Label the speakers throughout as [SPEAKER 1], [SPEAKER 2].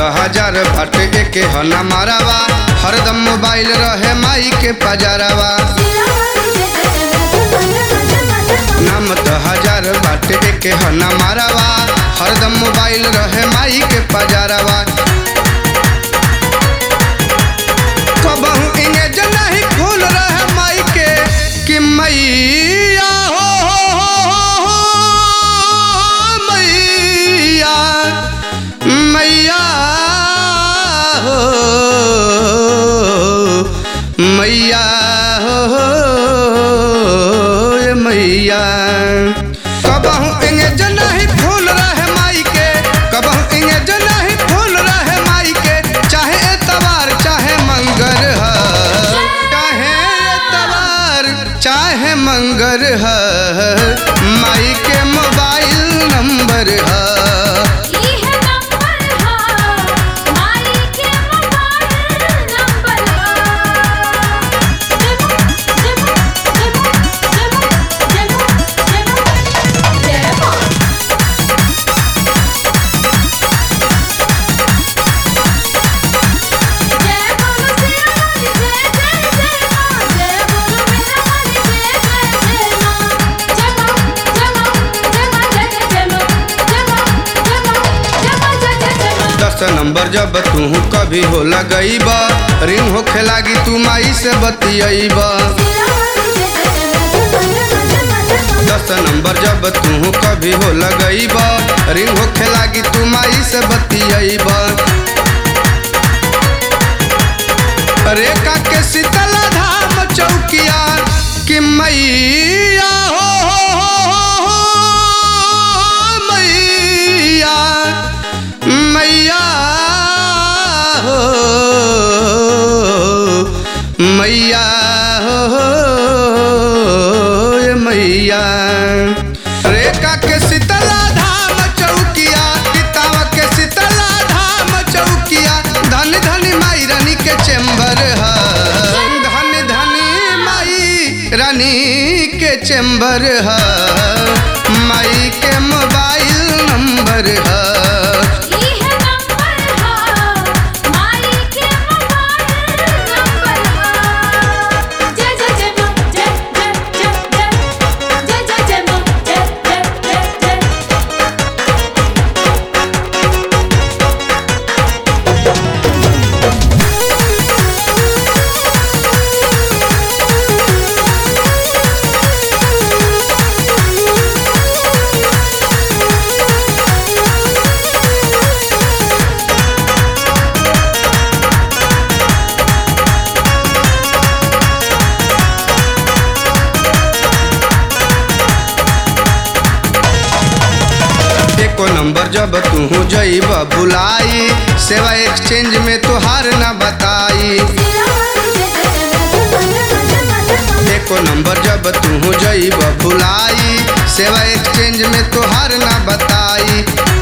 [SPEAKER 1] हजार बाटे एके हना मारावा हरदम मोबाइल रहे माई के पजारावा नाम तो हजार बाटे एके हना मारावा हरदम मोबाइल रहे माई के पजारावा कबहू इंगेज नहीं खोल रहे माई के कि मैया हो हो हो हो हो मैया मैया हो मैया हो ए मैया कबहू इंगेज नहीं फूल रहे माई के कबहू इंगेज नहीं फूल रहे माई के चाहे एतवार चाहे मंगर ह चाहे एतवार चाहे मंगर ह माई के मोबाइल नंबर है दस नंबर जब तू कभी हो लगईब रिंग होखे लागी तू माई से बतियब दस नंबर जब तू कभी हो लगईब रिंग होखे लागी तू माई से बतियब रेखा के शीतला धाम चौकिया कि मैया हो हो हो हो हो मैया मैया हो मैया हो ए मैया रेखा के शीतला धाम चौकिया पितावा के शीतला धाम चौकिया धन धन माई रानी के चेम्बर है धन धनी माई रानी के चेम्बर है माई के मोबाइल नंबर है एको नंबर जब तू जईब बुलाई सेवा एक्सचेंज में तोहार न बताई एको नंबर जब तू जईब बुलाई सेवा एक्सचेंज में तोहार न बताई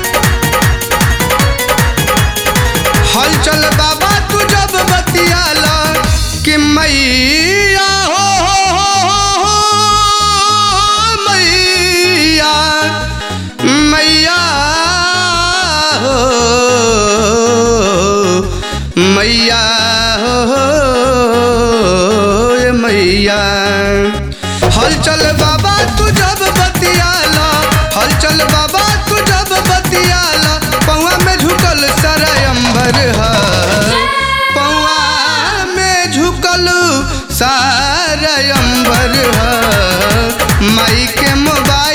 [SPEAKER 1] हलचल बाबा तू जब बतियाला कि मैया हो हो हो हो हो मैया मैया हो मैया हो ए मैया हलचल बाबा तू जब बतियाला हलचल बाबा तू जब बतियाला पौआ में झुकल सारा अंबर है पौआ में झुकल सारा अंबर है माई के मोबाइल